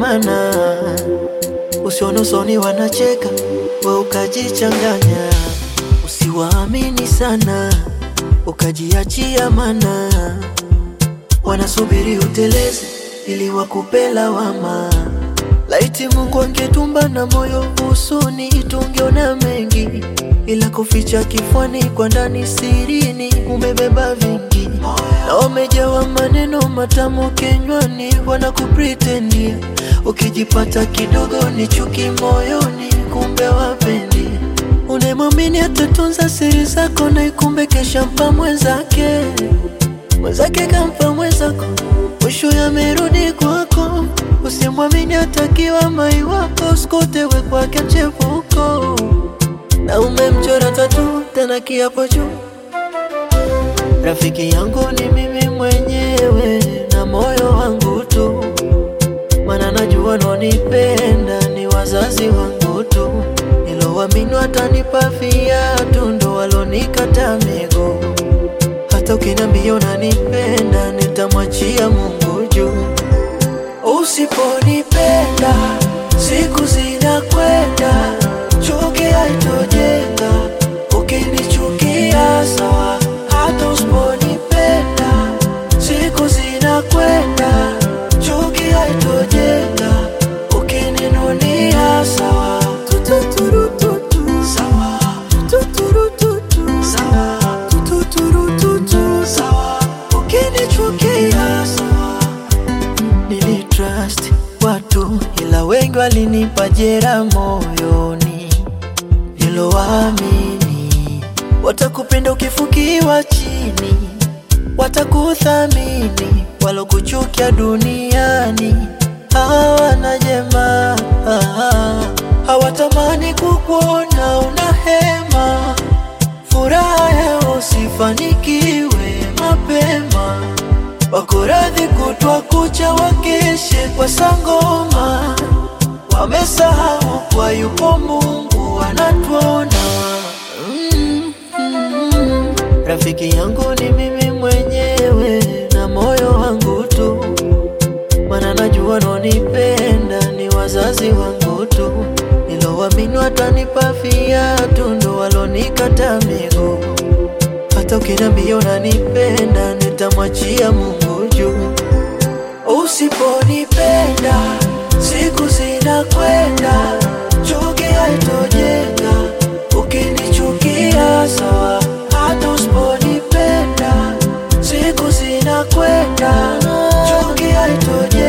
maana usione usoni wanacheka, we ukajichanganya. Usiwaamini sana, ukajiachia, mana wanasubiri uteleze ili wakupe lawama. Laiti Mungu angetumba na moyo usuni, tungeona mengi, ila kuficha kifwani, kwa ndani sirini umebeba vingi, na wamejawa maneno matamu kinywani, wanakupretendia. Ukijipata kidogo ni chuki moyoni, kumbe wapendi. Unemwamini atatunza siri zako, na ikumbe kesha mpa mwenzake, mwenzake kampa mwenzako, mwisho yamerudi kwako. Usimwamini atakiwa mai wako, sikutewe kwake mchepuko, na umemchora tatu tena kiapo juu. Rafiki yangu ni mimi mwenyewe na moyo wangu tu, mana najua nonipenda ni wazazi wangu tu, nilowaamini watanipa viatu ndo walonikata miguu. Hata ukiniambia unanipenda nitamwachia Mungu juu. Usiponipenda siku zinakwenda, chuki haitojenga. Ukinichukia sawa, hata usiponipenda siku zinakwenda, chuki haitojenga. Ukininunia sawa, tututurututu sawa, tututurututu sawa, tututurututu sawa, ukinichukia sawa Nilitrust watu ila wengi walinipa jera moyoni, nilowaamini watakupenda ukifukiwa chini, watakuthamini walokuchukia duniani hawana jema, hawatamani kukuona una hema, furaha yao usifanikiwe mapema wako radhi kutwa kucha wakeshe kwa sangoma, wamesahau kwa yupo Mungu anatuona. Mm, mm, rafiki yangu ni mimi mwenyewe na moyo wangu tu, mana najua nonipenda ni wazazi wangu tu, nilowaamini watanipa viatu ndo walonikata miguu hata ukiniambia unanipenda nitamwachia Mungu juu. Usiponipenda siku zinakwenda, chuki haitojenga. Ukinichukia sawa, hata usiponipenda siku zinakwenda, chuki haitojenga.